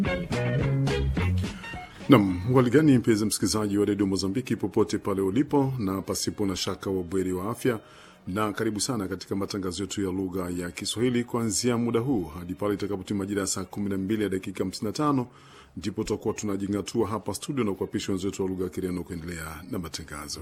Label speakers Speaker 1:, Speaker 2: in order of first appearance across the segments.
Speaker 1: Nam waligani, mpenzi msikilizaji wa redio Mozambiki popote pale ulipo, na pasipo na shaka wabweri wa afya, na karibu sana katika matangazo yetu ya lugha ya Kiswahili kuanzia muda huu hadi pale itakapotimia majira ya saa 12 ya dakika 55 ndipo tutakuwa tunajingatua hapa studio na kuapisha wenzetu wa lugha ya Kireno kuendelea na matangazo.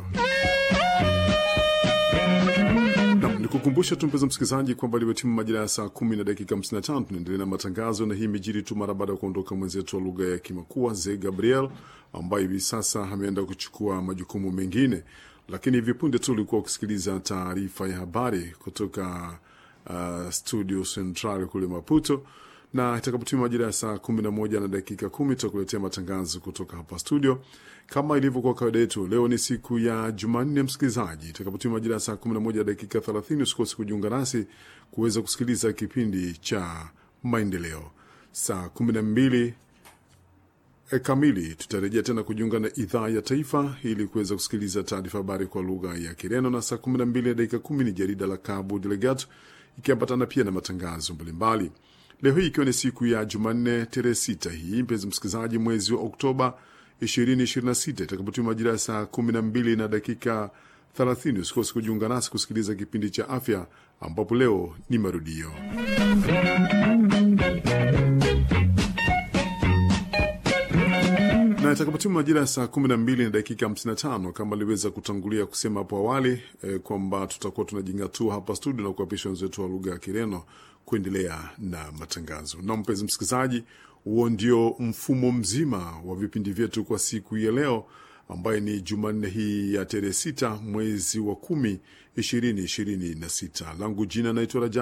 Speaker 1: Nam nikukumbusha tu mpenzi msikilizaji kwamba limetimu majira ya saa kumi na dakika 55 tunaendelea na matangazo, na hii imejiri tu mara baada ya kuondoka mwenzetu wa lugha ya Kimakua Ze Gabriel ambaye hivi sasa ameenda kuchukua majukumu mengine, lakini hivi punde tu ulikuwa ukisikiliza taarifa ya habari kutoka uh, studio Central kule Maputo na itakapotimia majira ya saa kumi na moja na dakika kumi tutakuletea matangazo kutoka hapa studio kama ilivyokuwa kawaida yetu. Leo ni siku ya Jumanne, msikilizaji, itakapotimia majira ya saa kumi na moja na dakika thelathini usikose kujiunga nasi kuweza kusikiliza kipindi cha maendeleo. Saa kumi na mbili e kamili tutarejea tena kujiunga na idhaa ya taifa ili kuweza kusikiliza taarifa habari kwa lugha ya Kireno, na saa kumi na mbili na dakika kumi ni jarida la Cabo Delegato ikiambatana pia na matangazo mbalimbali. Leo hii ikiwa ni siku ya Jumanne tarehe sita hii mpenzi msikilizaji, mwezi wa Oktoba 2026 itakapotimia majira ya saa 12 na dakika 30, usikose kujiunga nasi kusikiliza kipindi cha afya, ambapo leo ni marudio. na itakapotimu majira ya saa 12 na dakika 55, kama aliweza kutangulia kusema hapo awali eh, kwamba tutakuwa tunajingatua hapa studio na kuapisha wenzetu wa lugha ya Kireno kuendelea na matangazo. Na mpenzi msikilizaji, huo ndio mfumo mzima wa vipindi vyetu kwa siku ya leo ambaye ni Jumanne hii ya tarehe sita mwezi wa kumi ishirini ishirini na sita. Langu jina naitwa Raja